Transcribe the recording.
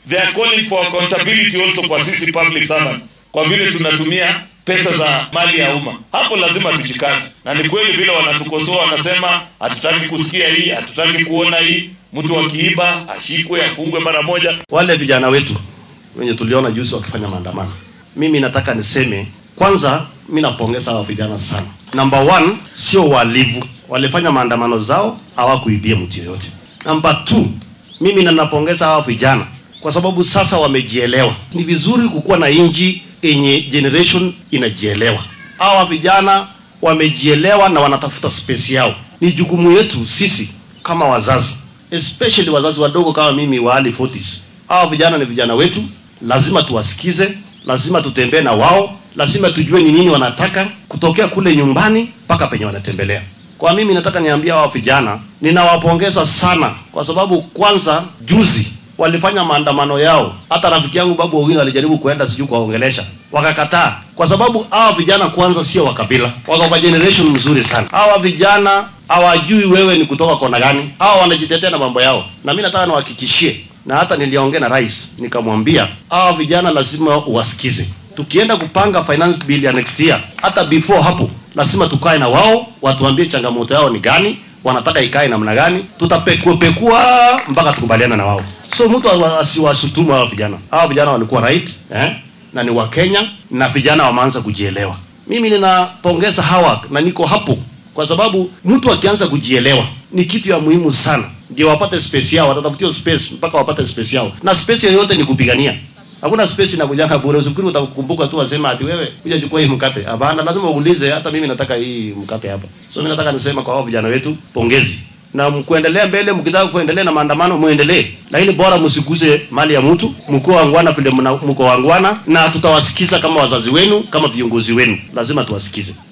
they are calling for accountability also kwa sisi public servants, kwa vile tunatumia pesa za mali ya umma. Hapo lazima tujikaze, na ni kweli vile wanatukosoa, wanasema hatutaki kusikia hii, hatutaki kuona hii, mtu akiiba ashikwe, afungwe mara moja. Wale vijana wetu wenye tuliona juzi wakifanya maandamano, mimi nataka niseme kwanza, mimi napongeza hawa vijana sana. Number one, sio walivu, walifanya maandamano zao, hawakuibia mtu yoyote. Number two, mimi ninapongeza hawa vijana kwa sababu sasa wamejielewa. Ni vizuri kukuwa na inji yenye generation inajielewa. Hawa vijana wamejielewa na wanatafuta space yao. Ni jukumu yetu sisi kama wazazi, especially wazazi wadogo kama mimi wa early 40s. Hawa vijana ni vijana wetu, lazima tuwasikize, lazima tutembee na wao, lazima tujue ni nini wanataka kutokea kule nyumbani mpaka penye wanatembelea. Kwa mimi nataka niambia hawa vijana, ninawapongeza sana kwa sababu kwanza juzi walifanya maandamano yao. Hata rafiki yangu Babu Owino alijaribu kuenda sijui kuwaongelesha, wakakataa, kwa sababu hawa vijana kwanza sio wa kabila, wako kwa generation mzuri sana. Hawa vijana hawajui wewe ni kutoka kona gani, hawa wanajitetea na mambo yao, na mimi nataka niwahakikishie, na hata niliongea na rais nikamwambia, hawa vijana lazima uwasikize. Tukienda kupanga finance bill ya next year, hata before hapo lazima tukae na wao, watuambie changamoto yao ni gani, wanataka ikae namna gani, tutapekua pekua mpaka tukubaliana na wao. So mtu asiwashutumu hawa vijana. Hawa vijana walikuwa right eh? na ni wa Kenya na vijana wameanza kujielewa. Mimi ninapongeza hawa na niko hapo kwa sababu mtu akianza kujielewa ni kitu ya muhimu sana, ndio wapate space yao, watatafutia space mpaka wapate space yao, na space yoyote ni kupigania. Hakuna space inakujanga bure. Usifikiri utakumbuka tu wasema ati wewe kuja chukua hii mkate. Hapana, lazima uulize, hata mimi nataka hii mkate hapa. So mimi nataka nisema kwa hao vijana wetu, pongezi na mkuendelea mbele, mkitaka kuendelea na maandamano muendelee, lakini bora msiguze mali ya mtu, mko wangwana vile mko wangwana, na tutawasikiza kama wazazi wenu, kama viongozi wenu, lazima tuwasikize.